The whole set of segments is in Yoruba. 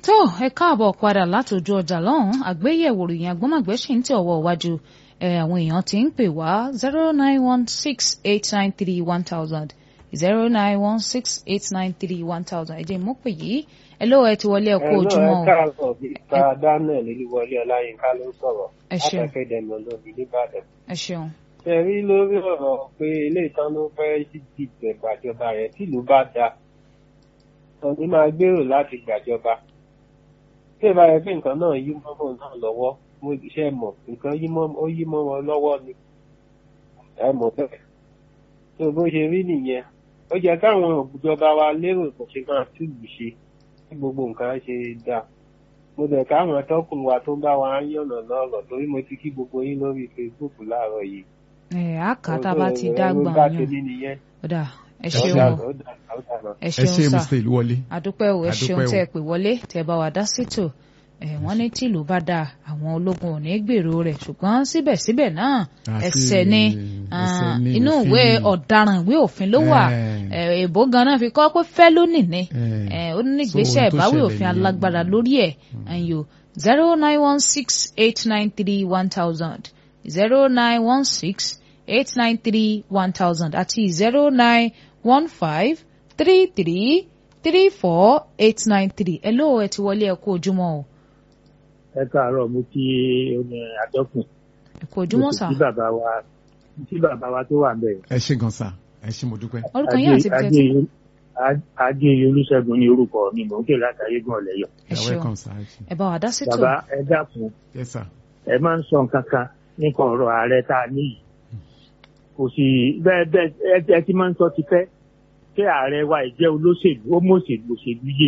tó ẹ káàbọ̀ padà látòjú ọjà lọ́hùn àgbéyẹ̀wò ròyìn agbọ́mọ̀gbẹ́ sì ń tẹ̀ ọwọ́ iwájú àwọn èèyàn ti ń pè wá zero nine one six eight nine three one thousand zero nine one six eight nine three one thousand ẹ jẹ́ mú pè yìí ẹ lóò ẹ ti wọlé ẹ kú ojúmọ́ ẹ káàbọ̀ bípa daniel olúwọlé ọláyínká ló ń sọ̀rọ̀ ẹ ṣeun akẹ́kẹ̀dẹ̀mí olóbi nìbàdàn. ẹ ṣeun. ṣe rí lórí ọ̀rọ̀ pé ilé ìtàn ló fẹ́ dìbò gbàjọba rẹ̀ tìlú bá da ọ̀ní máa gbèrò láti gbàjọba. tí ìbá yẹ pé nǹkan náà yí mọ́mọ́ náà lọ́wọ́ mo ṣe mọ̀ nǹkan ó yí mọ́ wọn lọ́wọ́ ni ẹ mọ̀ bẹ́ẹ̀. tó bó ṣe rí nìyẹn ó jẹ́ káwọn ìjọba wa lérò kò ṣe máa túlù ṣe tí gbogbo nǹkan ṣe dáa mo bẹ̀ káwọn atọ́kùn wa tó ń bá wa yànnà lọ́rọ̀ torí mo ti kí gbogbo yín lórí facebook láàárọ̀ yìí. ẹ á kà tá a bá ti dá gbọ̀n bá yàn ṣe ní nìyẹn. ọ̀dà ẹ Ó ṣeun dà, o ó dà, ó dà náà. ẹ ẹ ṣeun ṣe sá mr ìlúwọlé àdúpẹ́ o ẹ Àdúpẹ́ ṣeun o. tẹ́ ẹ pè wọlé tẹ́ ẹ bá wa dá sítò ẹ wọ́n ní tìlú bá dáa àwọn ológun ò ní gbèrò rẹ̀ ṣùgbọ́n síbẹ̀síbẹ̀ náà Àti ẹsẹ̀ ni ẹsẹ̀ ah, ní inú òfin ìwé ni. ọ̀daràn ìwé òfin ló wà Eh. Eh, èbó ganan fi kọ́ pé felony ni Eh. Eh, ó ní So, ìgbésẹ̀ ohun tó ìbáwí ṣẹlẹ̀ òfin nìyẹn. alágbára lórí ẹ̀ ẹ̀yọ́ zero nine one six eight nine three one thousand zero nine one six eight nine three one thousand àti zero nine one five three three three four eight nine three ẹ lóò ẹ ti wọlé ẹ kú ojúmọ́ o ẹ káàárọ̀ mo kí oní àdọkùn ẹ kú ojúmọ́ sà tí bàbá wa tí bàbá wa tó wà ń bẹ ẹ ṣe gan sa ẹ ṣe mo dúpẹ́. orúkọ yín àti ibi tẹ́ ti adé olùṣègùn ní orúkọ mi mò ń ké látàrí gan ọlẹyọ ẹ You're ṣeun welcome sir. ẹ ṣé. ẹ bá wa dá sí tò bàbá ẹ dákun yes sir. ẹ máa ń sọ nǹkan kan nípa ọ̀rọ̀ ààrẹ tá a níyì kò sì bẹ́ẹ̀ bẹ́ẹ̀ ẹ- ẹ ti máa ń sọ tipẹ́ kí ààrẹ wa ìjẹ́ olóṣèlú ó mọ̀ọ́ṣèlú òṣèlú yé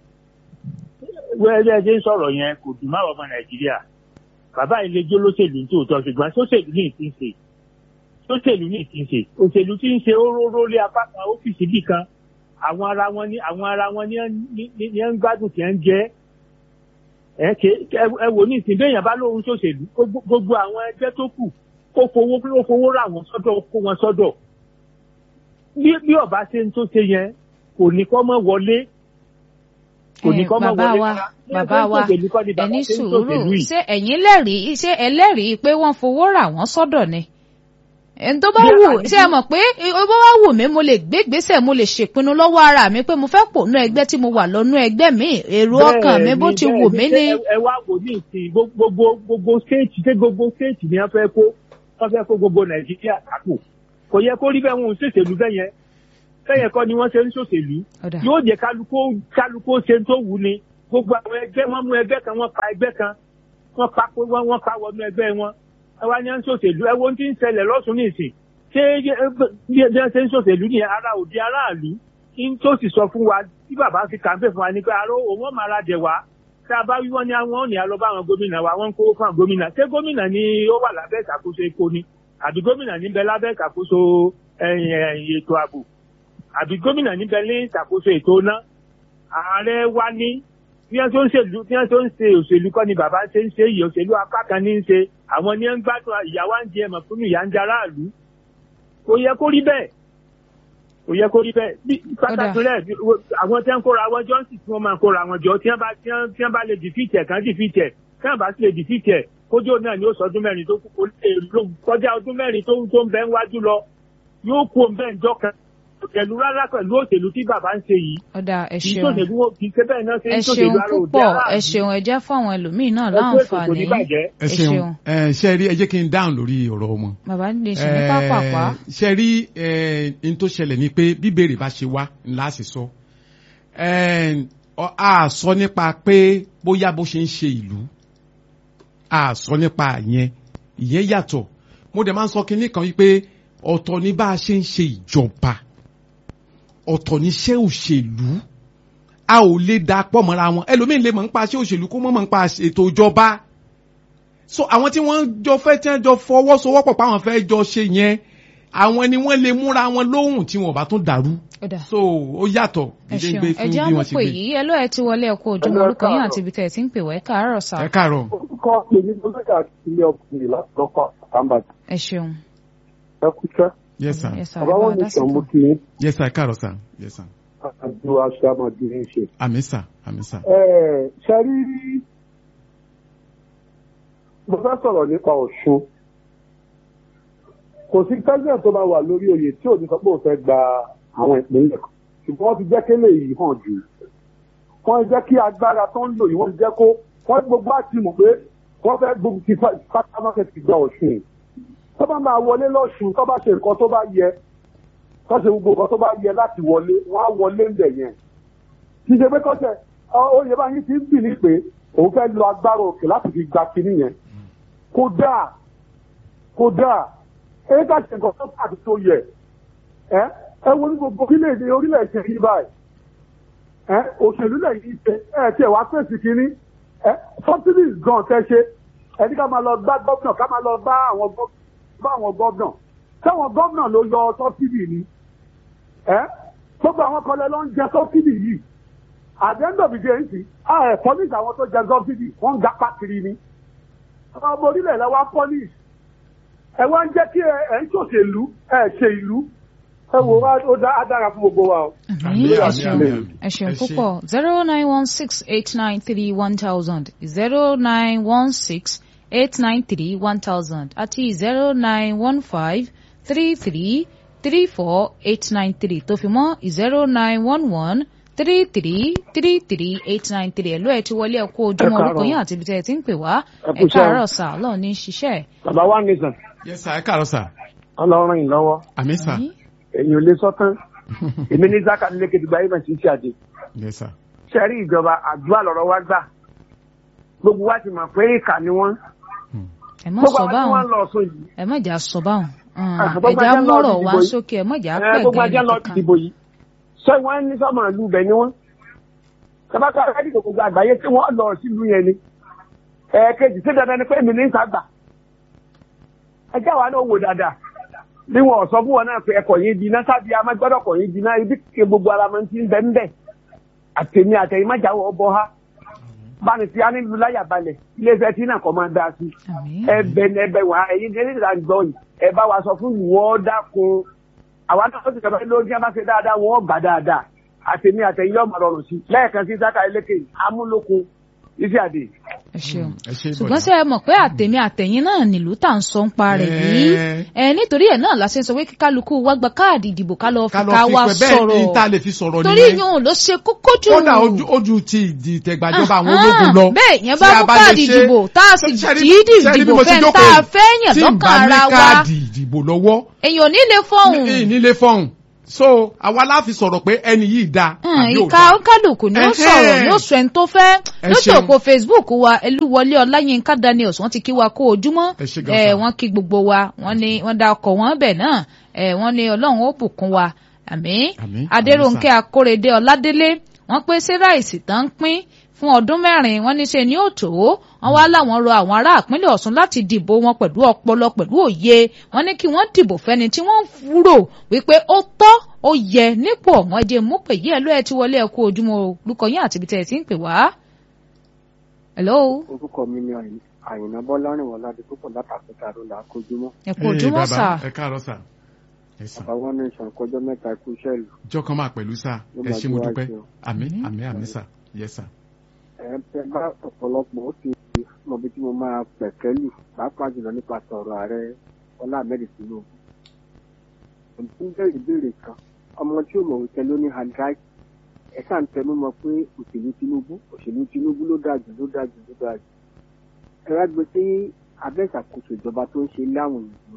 wẹ́ẹ́ bẹ́ẹ̀ ṣe ń sọ̀rọ̀ yẹn kò dùn máa ọmọ nàìjíríà bàbá ìlẹ́jọ́ olóṣèlú ní tòótọ́ ṣùgbọ́n sóṣèlú ní ìtì ń ṣe sóṣèlú ní ìtì ń ṣe òṣèlú tí ń ṣe ó róró lé apá kan ọ́fíìsì bì kan àwọn ara wọn ní àwọn ara wọn ní ní- ní ní ń gbádùn tí ń jẹ́ ẹ ké ẹ- ẹ wò ní ìsìn béèyàn bá lóhun sóṣèlú gbogbo- gbogbo àwọn ẹgbẹ́ tó kù kó fowó kó fowó rà wọ́n sọ́dọ̀ kó wọn sọ́dọ̀ bí bí ọba ṣe ń tó ṣe yẹn kò ní kọ́ mọ́ wọlé kò ní Eh, kọ́ mọ́ bàbá wọlé wa rárá. Bí bàbá ẹgbẹ́ wa òṣèlú kọ́ ni bàbá ẹni ṣe ń sùúrù ṣòṣèlú yìí. ṣé ẹ̀yin lẹ́rìí ṣé ẹlẹ́rìí pé wọ́n fowó rà wọ́n sọ́dọ̀ ni ẹni tó bá Bí wù àyè- ṣé ẹ mọ̀ pé ó bá wá wù mí mo lè gbé ìgbésẹ̀ mo lè ṣèpinnu lọ́wọ́ ara mi pé mo fẹ́ pònú ẹgbẹ́ tí mo wà lọ́nú ẹgbẹ́ mi èrò ọkàn mi bó ti wù mí ní. ẹ ẹ wá wò ní ìsìn gbogbo gbogbo stéètì ṣé gbogbo stéètì ni wọ́n fẹ́ kó wọ́n fẹ́ kó gbogbo nàìjíríà kápò kò yẹ kó rí bẹ́ẹ̀ wọn ò ṣèṣèlú bẹ́ẹ̀ yẹn bẹ́ẹ̀ yẹn kọ́ ni wọ́n ṣe ń ṣòṣèlú Ọ̀dà. yóò jẹ́ kálukó kálukó ṣe tó wù ni gbogbo àwọn ẹgbẹ́ wọn mú ẹgbẹ́ kan wọ́n pa ẹgbẹ́ kan wọ́n pa pé wọ́n wọ́n pa wọnú ẹgbẹ́ wọn ẹ wá ní à ń ṣòṣèlú ẹ wo ohun tí ń ṣẹlẹ̀ lọ́sùn ní ìsìn ṣé ẹ, bí ẹ bí ẹ ṣe ń ṣòṣèlú ní ara òdi aráàlú kí n tó sì sọ fún wa tí bàbá fi kàńpé fún wa ní pé aró òun ọmọ ara dẹ̀ wá tá a bá wí wọ́n ní àwọn òní àlọ́ bá àwọn gómìnà wa wọ́n ń kówó fún àwọn gómìnà ṣé gómìnà ni ó wà lábẹ́ ìṣàkóso epo ni àbí gómìnà níbẹ̀ lábẹ́ ìṣàkóso ẹ̀yìn ẹ̀yìn ètò ààbò àbí gómìnà níbẹ̀ ní ìṣàkóso ètò iná ààrẹ wa ní bí wọ́n tó ń ṣèlú bí wọ́n tó ń ṣe òṣèlú kọ́ ni bàbá ṣe ń ṣe yìí òṣèlú apá kan ní í ṣe àwọn ní ń gbádùn ìyàwó ń jẹ ẹ̀mọ̀ fún ìyá ń jẹ aráàlú kò yẹ kó rí bẹ́ẹ̀ kò yẹ kó rí bẹ́ẹ̀ bí pàtàkì rẹ̀ bí- àwọn tí wọ́n kóra wọn jọ́ǹsì tí wọ́n máa kóra wọn jọ tí wọ́n bá tí wọ́n tí wọ́n bá lè dìfìtì ẹ̀ kàn dìfìtì ẹ̀ tí wọ́n bá sì lè dìfìtì ẹ̀ kójú náà ni ó sọ ọdún mẹ́rin tó kù kó lè lò kọjá ọdún mẹ́rin tó tó ń bẹ ń wájú lọ yóò kú òun bẹ́ẹ̀ ń jọ́ kan pẹ̀lú rárá pẹ̀lú òṣèlú tí bàbá ń ṣe yìí ọ̀dà ẹ kì í ṣeun ṣòṣèlú wọn kì í ṣe bẹ́ẹ̀ náà ṣe ẹ ń ṣeun ṣòṣèlú ara òde púpọ̀ aráàlú. ẹ ṣeun ẹ jẹ́ fáwọn ẹlòmíín náà Ẹ kú ètò kò láǹfààní ní bàjẹ́. ẹ ẹ ṣeun ṣeun. ẹ ṣe rí ẹ jẹ́ kí n dáhùn lórí ọ̀rọ̀ wọn. bàbá lè ṣe ní pápápá ṣe rí n tó ṣẹlẹ̀ ni pé bíbèrè bá ṣe wá ńlá sì sọ Eh, ọ- a sọ nípa pé bóyá bó ṣe ń ṣe ìlú a sọ nípa yẹn ìyẹn yàtọ̀ mo dẹ̀ máa ń sọ kinní kan wípé ọ̀tọ̀ ní bá a ṣe ń ṣe ìjọba ọ̀tọ̀ ní iṣẹ́ òṣèlú a ò lè da pọ̀ mọ́ra wọn ẹlòmíín lè mọ̀ nípa iṣẹ́ òṣèlú kó mọ̀ mọ̀ nípa ètò ìjọba so àwọn tí wọ́n jọ fẹ́ tí wọ́n jọ fọwọ́sowọ́pọ̀ pé àwọn fẹ́ jọ ṣe yẹn àwọn ni wọ́n lè múra wọn lóhùn tí wọn ò bá tún dàrú ọ̀dà so ó yàtọ̀ ẹ ṣeun gbé ẹ fún jẹ́ bí wọ́n àmọ́ ṣe pé gbé yìí ẹ ló ẹ ti wọlé ẹ kú ojúmọ́ Ẹ orúkọ yín káàárọ̀. àti ibi tẹ̀ ẹ ti ń pè wá ẹ káàárọ̀ sà ẹ káàárọ̀ orúkọ èmi ló lọ́jà ilé ọkùnrin láti lọ́kọ̀ àbàdì ẹ ṣeun ẹ kú iṣẹ́. yes sir Yes, sir. bàbá wọn ní Bá a dá sí sọ mo tò. kí yín yes sir ẹ káàárọ̀ sir yes sir àjò aṣọ àmọ̀dé ń ṣe. àmì sà àmì sà. Ẹ ṣe rí mo fẹ́ sọ̀rọ̀ nípa Ọ̀ṣun. Kò sí president tó máa wà lórí oyè tí ò ní sọ pé òun fẹ́ gba àwọn ìpínlẹ̀ kan. Ṣùgbọ́n wọ́n ti jẹ́ kélé yìí hàn jù. Wọ́n jẹ́ kí agbára tó ń lò yìí wọ́n ti jẹ́ kó wọ́n gbogbo àti mọ̀ pé wọ́n fẹ́ gbogbo ti pátámákẹ́ ti gba Ọ̀ṣun. Tó bá máa wọlé lọ́ṣun tó bá ṣe nǹkan tó bá yẹ tó ṣe gbogbo nǹkan tó bá yẹ láti wọlé wọ́n á wọlé ń bẹ̀ yẹn. Kì í ṣe pé kọ́sẹ̀ oyè bá yín ti ń bì ní pé òun fẹ́ lo agbára òkè láti fi gba kinní yẹn kódà kódà èyí ká ṣe nǹkan tó pàtó tó yẹ ẹ ẹ wo ní gbogbo orílẹ̀-èdè orílẹ̀-èdè yìí báyìí ẹ òṣèlú lẹ́yìn ṣe ẹ tiẹ̀ wá pèsè kínní ẹ subsidies gan tẹ́ ṣe ẹni ká máa lọ bá gómìnà ká máa lọ bá àwọn bá àwọn gómìnà táwọn gómìnà ló yọ subsidy ni ẹ gbogbo àwọn kan lẹ lọ ń jẹ subsidy yìí àdéhùn òbíje ń sìn á ẹ̀ pọ́lísì àwọn tó jẹ subsidy wọ́n ń ga pàkiri ni ọmọ orílẹ̀ lẹ wá pọ́lísì ẹ wá ń jẹ́ kí ẹ ń ṣòṣèlú ẹ ṣe ìlú ẹ wò wá ó dára fún gbogbo wa o. àmì ẹ ṣeun ẹ ṣeun púpọ̀ zero nine one six eight nine three one thousand zero nine one six eight nine three one thousand àti zero nine one five three three three four eight nine three tó fi mọ́ zero nine one one three three three three eight nine three ẹ̀lú ẹ̀ ti wọlé ẹ̀ kó ojúmọ́ orúkọ yín àti ibi tẹ́ ẹ ti ń pè wá ẹ̀ káàárọ̀ sà ọlọ́run ní í ṣiṣẹ́. bàbá wa nìkan. yes sir ẹ káàárọ̀ sà. ọlọ́run yìí lọ́wọ́. àmì sà. èyí ò lè sọ tán èmi ní zaka nílé kejìgbà yìí màá ti ṣe àdé. yes sir. sẹ́rí ìjọba àdúrà lọ́rọ̀ wá gbà gbogbo wa ti mọ̀ pé ìkà ni wọ́n. ẹ má sọ báwọn ẹ má jà sọ báwọn ẹja mọ̀rọ̀ wá sókè ẹ má jà pẹ̀ gbogbo ajá lọ dìbò yìí sọ wọn ní sọmọ ìlú bẹ ni wọn sábàkà rẹ́díò gbogbo àgbáyé tí wọ́n lọ sílùú yẹn ni ẹ̀ẹ́kejì sí dandan ni pé èmi ní ìsàgbà ẹjẹ́ wa náà wò dáadáa bí wọn sọ fún wọn náà pé ẹkọ yìí di iná sábì amágbọ́dọ̀ kọ̀ yìí di iná ibi kí gbogbo ara máa ń ti ń bẹ ń bẹ àtẹ̀mí àtẹ̀yìn má jáwọ́ ọbọ̀ ha báni tí a nílùú láyà balẹ̀ iléeṣẹ́ tí náà kọ́ máa dá sí ẹbẹ̀ ní ẹbẹ̀ wá ẹ̀yin ní ìlànà ìgbọ́ yìí ẹ bá wa sọ fún ìwọ́ dákun àwa náà ó ti sọ̀rọ̀ lórí tí a bá ṣe dáadáa wọ́n gbà dáadáa àtẹ̀mí àtẹ̀yìn yóò máa rọrùn sí lẹ́ẹ̀kan sí sáka eléke amúlòkun iṣẹ́ àdè. ẹ ṣeun ṣùgbọ́n ṣe é mọ̀ pé àtẹ̀mí àtẹ̀yìn náà nílùú tà ń sọ ń pa rẹ̀ yìí ẹ nítorí ẹ̀ náà la ṣe ń sọ pé kíkálukú wá gba káàdì ìdìbò ká lọ fi ká wá sọ̀rọ̀ torí yóò ló ṣe kókó jù. kódà ojú ti ìdìtẹ̀gbàjọba àwọn ológun lọ. bẹ́ẹ̀ yẹn bá mú káàdì ìdìbò tá a sì dídì ìdìbò fẹ́ tá a fẹ́ yàn lọ́kàn ara wa. tí n bá ní káàdì ìdìbò lọ́wọ́. èèyàn ò ní lè fọ́hùn. ní lè fọ́hùn so àwa láfi sọ̀rọ̀ pé ẹni yìí da. ìka kálukú ni ó sọ̀rọ̀ ni ó sọ ẹni tó fẹ́ lójú òpó facebook wa elúwọlé ọláyínká daniels wọ́n ti kí wa kó ojúmọ́ wọ́n kí gbogbo wa wọ́n ní wọ́n da ọkọ̀ wọn bẹ̀ náà wọ́n ní ọlọ́run ó bùkún wa àmín adéròǹkẹ́ akórèdé ọládélé wọ́n pé sí ráìsì tán ń pín fún ọdún mẹ́rin wọ́n ní ṣe ní òtò wọ́n wá láwọn rọ àwọn ará ìpínlẹ̀ Ọ̀ṣun láti dìbò wọn pẹ̀lú ọpọlọ pẹ̀lú òye wọ́n ní kí wọ́n dìbò fẹ́ni tí wọ́n rò wípé ó tọ́ ó yẹ nípò ọ̀wọ́n ẹ̀jẹ̀ mú pè yí ẹ̀ ló ẹ̀ ti wọlé ẹ̀kú ojúmọ́ olùkọ́ yín àti ibi tẹ̀ ẹ̀ ti ń pè wá. hello. orúkọ mi ni àyìnà bọ́lárìn wọlá di púpọ̀ látàkùtà ló là á kojúmọ́. ẹ̀kú ojúmọ́ sà. ẹ káàárọ̀ sà. bàbá wọn ní ìṣàkójọ mẹ́ta ikú iṣẹ́ ìlú. jọ́kan máa pẹ̀lú sà ẹ ṣé mo dúpẹ́ àmín àmín àmín sà yes sà ẹ bá ọ̀pọ̀lọpọ̀ ó ti mọ bí tí mo máa pẹ̀kẹ́lù pàápàá jùlọ nípa sọ̀rọ̀ ààrẹ Bọ́lá Ahmed Tinubu. òtún jẹ́ ìbéèrè kan ọmọ tí ó mọ̀ wípé ló ní handrai ẹ sáà ń tẹnu mọ́ pé òṣèlú Tinubu òṣèlú Tinubu ló dáa jù ló dáa jù ló dáa jù. ẹ wá gbé sí abẹ́ ìṣàkóso ìjọba tó ń ṣe láwọn ìlú.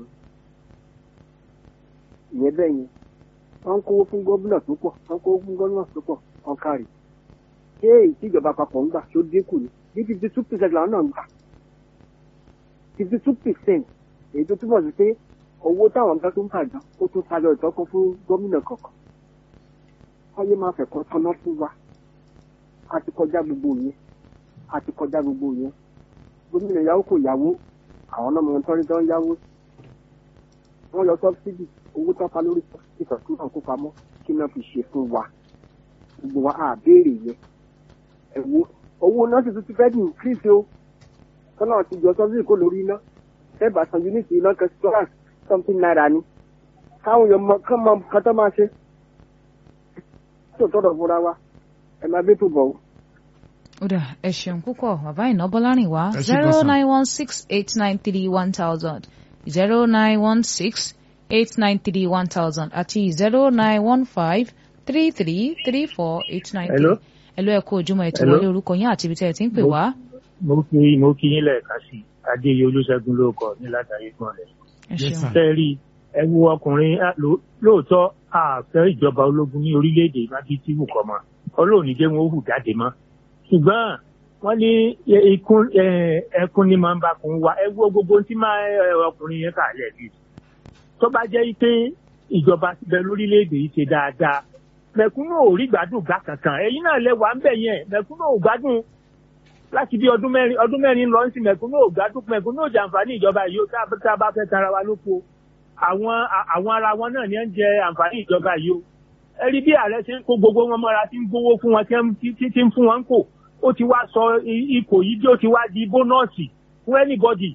ìyẹn bẹ́ẹ̀ yẹn wọ́n ń kówó fún gómìnà tó pọ̀ wọ́n ń kówó fún gómìnà tó pọ̀ wọ́n kárì ṣé èyí tí ìjọba àpapọ̀ ń gbà tó dínkù ni bí fifty two percent làwọn náà ń gbà fifty two percent èyí tó túbọ̀ sí pé owó táwọn nǹkan tó ń bàjọ́ ó tún tayọ ìtọ́kùn fún gómìnà kọ̀ọ̀kan wáyé máa fẹ̀kọ́ tọ́ná fún wa a ti kọjá gbogbo yẹn a ti kọjá gbogbo yẹn gómìnà yàwó kò yàwó àwọn náà mọ̀ tọ́rí tó ń yáwó wọ́n yọ sọ́bsidì owó tó pa lórí ìtọ́jú náà kó pamọ́ kí náà fi ṣe fún wa gbogbo wa á béèrè yẹn ẹ̀wọ́ owó náà sì tún ti fẹ́ di increase o tọ́lá ti jọ sọ́sì kó lórí iná ẹ̀bà san unit iná kẹsítíọ́rà something naira ni káwọn èèyàn mọ kán mọ nǹkan tó máa ṣe tó tọ́dọ̀ fúnra wa ẹ máa bí tó bọ̀ o. ó dà ẹ ṣeun púpọ̀ bàbá ìná bọ́lárìn wá Ẹ ṣé zero gan-an. nine one six eight nine three one thousand zero nine one six eight nine three one thousand àti zero nine one five three three three four eight nine three. Hello? Hello ẹ kú ojúmọ́ ẹ ti Hello? wọlé orúkọ yín àti ibi tẹ́ ẹ ti ń pè wá. mo kí mo kí yín lẹ́ẹ̀ka sí i adéyẹ olúṣẹ́gun ló kọ ní látàrí gbọ́n rẹ̀. ẹ Yes, ṣeun. sir. fẹ́ rí ẹ wo ọkùnrin á, ló- lóòótọ́ àfẹ́ ìjọba ológun ní orílẹ̀-èdè májí tí wù kọ́ mọ́ ọlọ́run ní jẹ́ wọn ó hù jáde mọ́ ṣùgbọ́n wọ́n ní ẹ- ikún ẹ, ẹkún ní máa ń bá kun wa ẹ wo gbogbo tí máa ẹ, ọkùnrin yẹn kà lẹ̀ bí. tó bá jẹ́ pé ìjọba ti bẹ lórílẹ̀-èdè yìí ṣe dáadáa mẹ̀kúnnù ò rí gbádùn gbà kankan ẹ̀yin náà lẹ wà ń bẹ̀ yẹn mẹ̀kúnnù ò gbádùn láti bí ọdún mẹ́rin ọdún mẹ́rin lọ sí mẹ̀kúnnù ò gbádùn mẹ̀kúnnù ò jàǹfààní ìjọba yìí ó tá tá a bá fẹ́ tara wa lóko àwọn a- àwọn ara wọn náà ni ẹ ń jẹ àǹfààní ìjọba yìí o ẹ rí bí ààrẹ ṣe ń kó gbogbo wọn mọ́ra tí ń gbowó fún wọn tí ń- tí tí- tí ń fún wọn ń kò ó ti wá sọ i- ipò yìí bí ó ti wá di bónọ́ọ̀sì fún anybody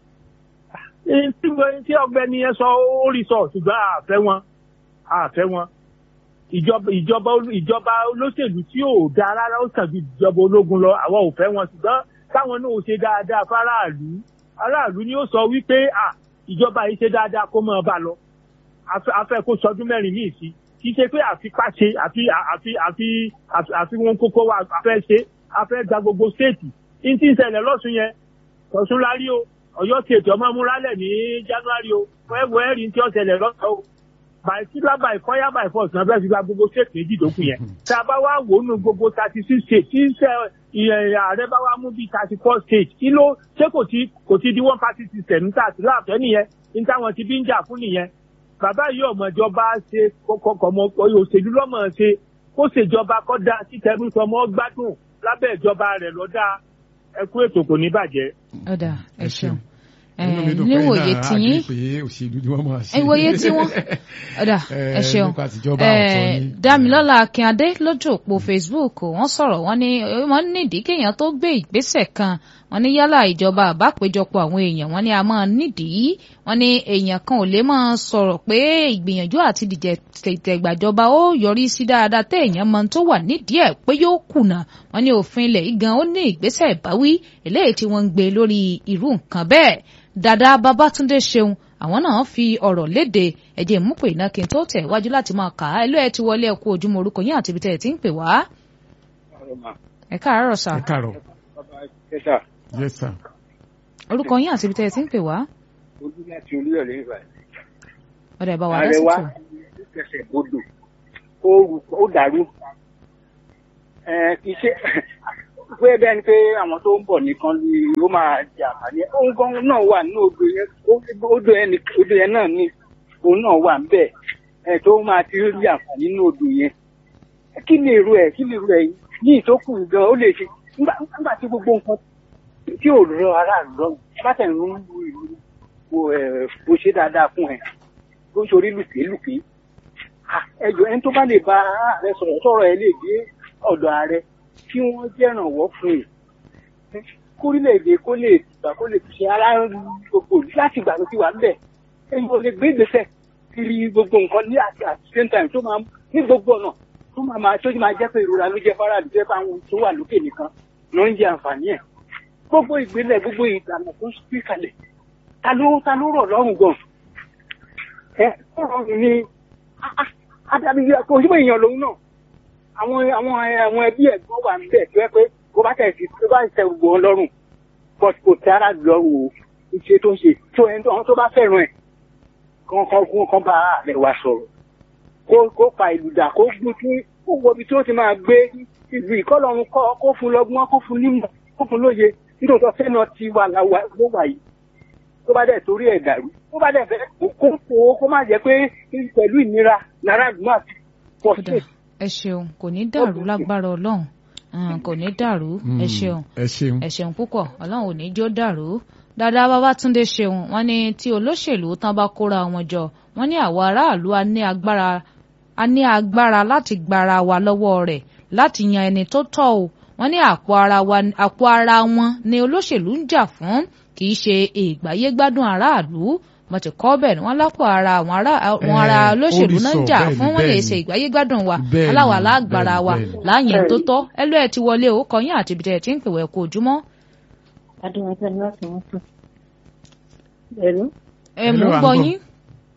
Eh, tí mo- tí ọ̀gbẹ́ni yẹn sọ ó rí sọ ṣùgbọ́n àfẹ́ wọn àfẹ́ wọn ìjọba ìjọba olú- ìjọba olóṣèlú tí ò dáa rárá ó sàn ju ìjọba ológun lọ àwa ò fẹ́ wọn ṣùgbọ́n káwọn náà ó ṣe dáadáa fáráàlú aráàlú ni ó sọ wípé à ìjọba yìí ṣe dáadáa kó máa bá lọ afẹ́ afẹ́ kó sọdún mẹ́rin ní ìsí kì í ṣe pé àfipá ṣe àfi àfi àfi àfi àfi wọn kókó wa afẹ́ ṣe afẹ́ gba gbogbo stéètì ní tí ń ṣẹlẹ̀ lọ́sùn yẹn tọ̀sùn lárí o ọ̀yọ́ stéètì ọmọ múralẹ̀ ní january o wẹ́wọ́ ẹ̀rí tí ó ṣẹlẹ̀ lọ́sọ̀ o by killer by fire by force náà bẹ́ẹ̀ fi gba gbogbo state méjì tó kù yẹn. tá a bá wá wò ó nù gbogbo thirty six states tí ṣe ìyẹn ààrẹ bá wá mú bíi thirty four states kí ló ṣé kò ti kò ti di one party system níta àti láàfẹ́ nìyẹn ní táwọn ti bí ń jà fún nìyẹn. bàbá yìí ọmọjọba ṣe kọkọmọ òṣèlú lọ́mọ ṣe kó ṣèjọba kọ́ da títẹ̀rù sọmọ gbádùn lábẹ́ ìjọba rẹ̀ lọ́dà ẹkú ètò kò ní bàjẹ́. ó dà ẹ Ẹ ṣeun. ṣeun. Inú mi Eh, dùn pé níwòye náà tiyín àgbè pé òṣèlú ni wọ́n máa ṣe. ìwòye tí wọ́n ọ̀dà ẹ Eh, ṣeun nípa tìjọba ọ̀tọ̀ ni. Dámilọ́lá Akínadé lójú òpó Facebook wọ́n sọ̀rọ̀ wọ́n ní wọ́n nídìí kéèyàn tó gbé ìgbésẹ̀ kan wọ́n ní yálà ìjọba àbápéjọpọ̀ àwọn èèyàn wọ́n ní a máa nídìí wọ́n ní èèyàn kan ò lè máa sọ̀rọ̀ pé ìgbìyànjú àti dìjẹ́ tẹ̀gbàjọba ó yọrí sí dáadáa tẹ́ èèyàn mọ tó wà nídìí ẹ̀ pé yóò kùnà wọ́n ní òfin ilẹ̀ yìí gan ó ní ìgbésẹ̀ ìbáwí eléyìí tí wọ́n ń gbé lórí irú nǹkan bẹ́ẹ̀ dada Babátúndé Ṣeun àwọn náà fi ọ̀rọ̀ léde ẹ̀jẹ̀ mú pé iná kí n tó tẹ̀ wájú láti máa kà á ẹlú ẹ̀ ti wọlé ẹ̀kú ojúmọ́ orúkọ yín àti ibi tẹ̀ ẹ̀ ti ń pè wá. ẹ káàárọ̀ sà Ẹ káàárọ̀. kẹta Yes sir. orúkọ yín àti ibi tẹ̀ ẹ̀ ti ń pè wá. ojú láti olúyọ̀lé nígbà ọ̀dà ẹ̀ bá wà ààrẹ wa lẹ́sìtò. kẹsẹ̀ bodò ó rù ó dàrú ẹ kì í ṣe pé bẹ́ẹ̀ ni pé àwọn tó ń bọ̀ nìkan ni ó máa jẹ àǹfààní ẹ̀. ohun kan náà wà nínú odò yẹn ó- odò yẹn ni- odò yẹn náà ni òun náà wà níbẹ̀ ẹ tó máa ti rí àǹfààní nínú odò yẹn kí ni èrò ẹ̀ kí ni èrò ẹ̀ ní ìtókù gan ó lè ṣe nígbà nígbà tí gbogbo nǹkan tí ò rọ aráàlú lọ́rùn bá tẹ̀ ń lu ìlú wo ẹ̀ bó ṣe dáadáa fún ẹ bó ń ṣorí lùkèlùkè ẹjọ ẹni tó bá lè bá ààrẹ sọ̀rọ̀ sọ̀rọ̀ ẹ lè dé ọ̀dọ̀ ààrẹ kí wọ́n jẹ́rànwọ́ fún ẹ kórílẹ̀-èdè kó lè gbà kó lè ṣe ara gbogbo ìlú láti gbà ló ti wà níbẹ̀ ẹni ò lè gbé ìgbésẹ̀ kiri gbogbo nǹkan ní àti at the same time tó máa ní gbogbo ọ̀nà tó máa máa tó máa jẹ́ pé ìrora ló jẹ́ fáráàlú jẹ́ pé àwọn tó wà lókè nìkan ló ń jẹ àǹfààní ẹ̀ gbogbo ìgbélẹ̀ gbogbo ìlànà tó ń fi kalẹ̀ ta ló ta ló rọ̀ lọ́rùn gan ẹ ó rọrùn ní adarí kò sí pé èèyàn lòun náà àwọn àwọn àwọn ẹbí ẹ̀gbọ́n wà níbẹ̀ tó yẹ pé kó bá tẹ̀ sí tó bá tẹ gbogbo wọn lọ́rùn but kò tẹ ara lọ́rùn o ìṣe tó ń ṣe tó ẹni tó àwọn tó bá fẹ́ràn ẹ̀ kan kan kún kan bá ààrẹ wa sọ̀rọ̀ kó kó pa ìlú dà kó gbé tí kó wo ibi tí ó ti máa gbé ìlú ìkọlọ́run kọ́ kó fún lọ́gbọ́n kó fún nímọ̀ kó fún lóye nítorí ọ̀fẹ́ náà ti wà láwa ló wà yìí tó bá dẹ̀ torí ẹ̀ dàrú tó bá dẹ̀ fẹ́ kó kó kó má jẹ́ pé pẹ̀lú ìnira lára ìlú àti pọ̀ Kódà, sí ẹ ṣeun kò ní dàrú lágbára ọlọ́run Mm, kò ní dàrú ẹ ṣeun Ẹ ṣeun. ẹ ṣeun púpọ̀ ọlọ́run ò ní jó dàrú dáadáa Babátúndé ṣeun wọ́n ní tí olóṣèlú tán bá kóra wọn jọ wọ́n ní àwọn aráàlú a ní agbára a ní agbára láti gbára wa lọ́wọ́ rẹ̀ láti yan ẹni tó tọ́ o wọ́n ní àpò ara wa àpò ara wọn ni olóṣèlú ń jà fún kì í ṣe ìgbáyégbádùn aráàlú wọ́n ti kọ́ bẹ́ẹ̀ ni wọ́n lápò ara àwọn ará àwọn Eh, ará olóṣèlú ó rí náà ń sọ, jà bẹ́ẹ̀ ni, fún wọn lè bẹ́ẹ̀ ṣe ni. ìgbáyé gbádùn wa Bẹ́ẹ̀ ni, aláwa lágbára bẹ́ẹ̀ wa ni, bẹ́ẹ̀ ni. láàyè tó tọ́ ẹlú ẹ̀ ti wọlé o kọyìn àti ibi tẹ̀ tí ń pèwẹ́ kó ojúmọ́ adúmọ̀tẹ́ láti wọ́n tún. ẹ̀rọ ẹ Hello, mú à ń gbọ́ gbọ́. yín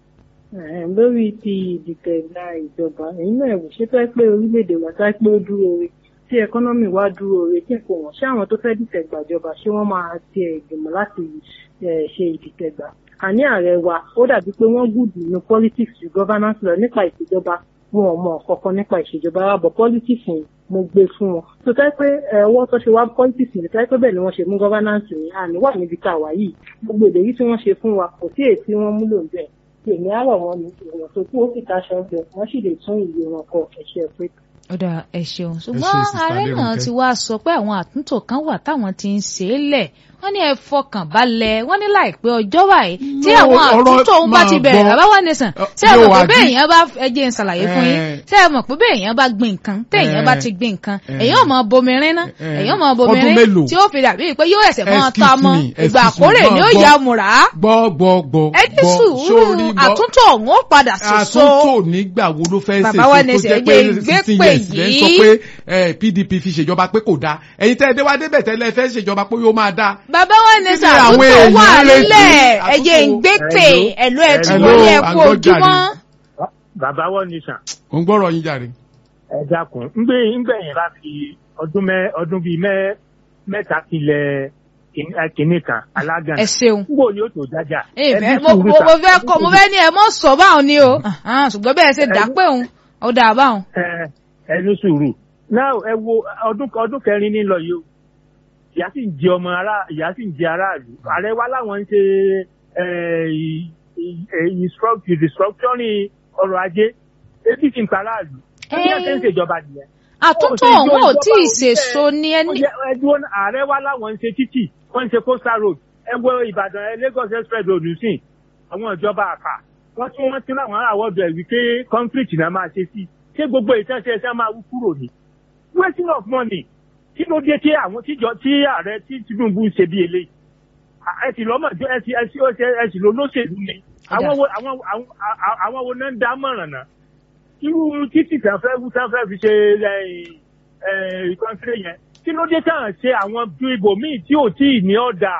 lórí ti ìdìtẹ̀gbà ìjọba èyí náà wò ṣé tó ẹ pé orílẹ̀-èdè wa tó ẹ pé ó dúró re tí ẹkọ́nọ́mì wa dúró re tí nǹkan wọ̀n ṣé àwọn tó fẹ́ dìtẹ̀gbà ìjọba ṣé wọ́n máa ti ìgbìmọ̀ láti eh, ṣe ìdìtẹ̀gbà àní ààrẹ wa ó dàbí pé wọ́n gùdù ní politics ju governance lọ nípa ìṣèjọba wọn ò mọ kankan nípa ìṣèjọba wa bọ̀ politics yìí mo gbé fún wọn tó tẹ́ pé ẹ, ọwọ́ tó ṣe wá politics yìí tẹ́ pé bẹ́ẹ̀ ni wọ́n ṣe mú governance yìí àní wà níbi tá a wà yìí gbogbo ìlérí tí wọ́n ṣe fún wa kò sí èyí tí wọ́n múlò ń bẹ̀ èmi àrọ̀ wọn ni èèyàn tó kú ó sì taṣọ ń bẹ̀ wọ́n sì lè tún ìwé wọn kọ ẹ̀ṣẹ̀ pé ọ̀dà ẹ ṣeun ṣe, ṣùgbọ́n Sister ààrẹ náà Adérónkẹ́. ti wá sọ pé àwọn àtúntò kan wà táwọn ti ń ṣe é lẹ̀ wọ́n ní ẹ fọkàn balẹ̀ wọ́n ní láìpẹ́ ọjọ́ báyìí tí No, àwọn ọ̀rọ̀ àtúntò ń bá máa ti bẹ̀rẹ̀ gbọ́. bàbá wa nìsàn Ọ, ṣé ẹ mọ̀ yóò pé wá bẹ́ẹ̀ di- èèyàn bá ẹjẹ́ ń ṣàlàyé fún yín Eh. ṣé ẹ mọ̀ pé bẹ́ẹ̀ èèyàn bá gbin nǹkan téèyàn bá Eh. ti gbin nǹkan Eh. èèyàn mọ̀ bomirin ná Eh. èèyàn mọ̀ Ọdún bomirin mélòó? tí ó fi dàbí pé yóò ẹsẹ̀ mọ́ Excuse ta mọ́ me, ìgbà excuse me, àkórè ni ó gbọ́. ya mùrà gbọ́ gbọ́ gbọ́ ẹ ní gbọ́, sùúrù sórí gbọ́. àtúntò ọ̀hún ó padà ṣoṣo àtúntò nígbà wo ló fẹ́ ṣe Bàbá wa ní tó jẹ́ ṣe pé ẹgbẹ́ ìgbé sixteen pè years lẹ́ ń sọ yìí. pé eh, PDP fi ṣèjọba pé kò dáa ẹ̀yin tẹ́ ẹ dé wá débẹ̀ tẹ́lẹ̀ fẹ́ ṣèjọba pé yóò máa dáa. bàbá wa ní Kí ni àwọn sàtúntò èèyàn wà retí? nílẹ̀ Àtúntò- ẹ̀jẹ̀ ń gbé pè ẹ̀lú ẹ̀ tí Hello, wọlé ẹ̀ kú àgọ́ ojúmọ́. jàre. bàbá wọn ní sàn ò ń gbọ́rọ̀ yín jàre. ẹ dákun ńgbẹ ńgbẹ̀yìn bá fi ọdún mẹ ọdún bíi mẹ mẹ́ta tilẹ̀ kìnnì kan alágàn ẹ ṣeun. ngbò ni ó tó jájà. Ẹ Ẹ ní fẹ́- mo sùúrù mo- sà. mo fẹ́ kọ́ mo fẹ́ ní ẹ mọ́ sọ báwọn ni o Ahan, ṣùgbọ́n bẹ́ẹ̀ ṣe dà pé òun ó dà báwọn. Ẹ- ẹ ní sùúrù náà ẹ wo ọdún ọdún kẹrin ní lọ yìí o ìyá sì ń jẹ ọmọ ará ìyá sì ń jẹ aráàlú ààrẹ wa láwọn ń ṣe ẹ, ì- ì- ì- instruct- restructuring ọrọ̀ ajé ebi sì ń pa aráàlú bí wọ́n ṣe ń ṣèjọba nìyẹn. àtúntò Ó ṣe ọ̀hún ò ìjọba tí ì òṣìṣẹ́- ṣèso ni Ó ẹni. yẹ ẹdúró náà, ààrẹ wa láwọn ń ṣe títì wọ́n ń ṣe coastal road ẹ wo ìbàdàn ẹ Lagos express road sí àwọn ìjọba àpà wọ́n tún wọ́n tún láwọn àwọ̀dọ̀ ẹ̀ wípé concrete náà máa ṣe sí ṣé gbogbo ìtẹ́sẹ̀ ẹ̀ṣẹ̀ máa wú kúrò ní. wasting of money kí ló dé tí àwọn tíjọ tí ààrẹ tí Tinubu ń ṣe bí eléyìí ẹ sì lọ́mọ ẹ sì ẹ sì ó ṣe ẹ sì ló lóṣèlú ni àwọn wo àwọn àwọn àwọn wo náà ń dá mọ̀ràn náà irú títì tán fẹ́ wú tán fẹ́ fi ṣe ìkọ́ńtírì yẹn kí ló dé tán ṣe àwọn bí ibòmíì tí ò tí ì ní ọ̀dà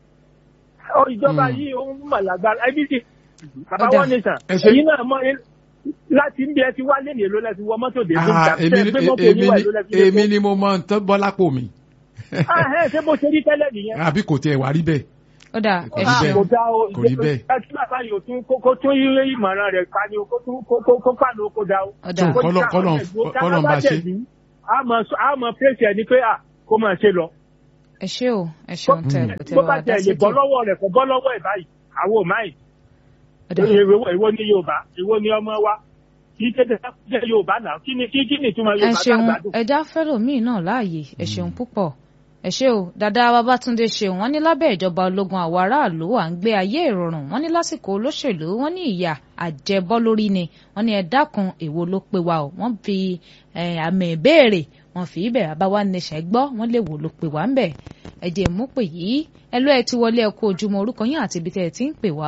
Ọ, ìjọba Hmm. yìí ó ń mọ̀ lágbára ẹbí sì bàbá Ọ̀dà. wọn ní sàn Ẹ ṣe- èyí náà mọ láti ń bí ẹ ti wá lé ní èlò lẹ́ti wọ mọ́tò dé fún Ah, ìjà èmi tẹ́ ni- gbé mọ́tò èmi oníwà ni- èlò lẹ́ti èmi ni mo mọ nǹkan bọ́ lápò mi ẹ ṣé bó ṣe rí tẹ́lẹ̀ nìyẹn àbí kò tiẹ̀ wá rí bẹ́ẹ̀. ó dà Kò ẹ rí ṣeun. bẹ́ẹ̀. kò dá o Kò rí bẹ́ẹ̀. ẹ kí bàbá yìí ò tún kó kó tún yí ìmọ̀ràn rẹ̀ pa ni o kó tún kó kó kó pàánù kó dá o. Ó dà. Tó, kọ́lọ̀- kọ́lọ̀- kọ́lọ̀ ń bá ṣe. a mọ̀ a mọ̀ pèsè ẹni pé à kó máa ṣe lọ. ẹ ṣé o ẹ ṣeun tẹ tẹ bó wá bá dá tẹ̀ sí lè bọ́ ètò. lọ́wọ́ rẹ̀ kò bọ́ lọ́wọ́ ẹ̀ báyìí àwọn ò máa yìí. Ó dà. Èwo èwo ni Yorùbá èwo ni ọmọ wa kì í tètè jẹ́ Yorùbá náà kí ni kí kí ni ìtumọ̀ ẹ Yorùbá tá a ṣeun gbádùn. ẹja fẹlòmíì náà láàyè ẹ ṣeun púpọ̀ ẹ ṣé o dàdá Babátúndé ṣeun wọ́n ní lábẹ́ ìjọba ológun àwọn aráàlú à ń gbé ayé ìrọ̀rùn wọ́n ní lásìkò olóṣèlú wọ́n ní ìyà àjẹbọ́ lórí ni wọ́n ní ẹ dákun èwo ló pé wa o wọ́n fi eh, àmì ìbéèrè wọ́n fi ibẹ̀ àbáwá nation gbọ́ wọ́n lè wò ló pé wá ń bẹ̀ ẹ jẹ́ mú pè yìí ẹ lọ́ ẹ ti wọlé ẹ kú ojúmọ́ orúkọ yín àti ibi tẹ́ ẹ ti ń pè wá.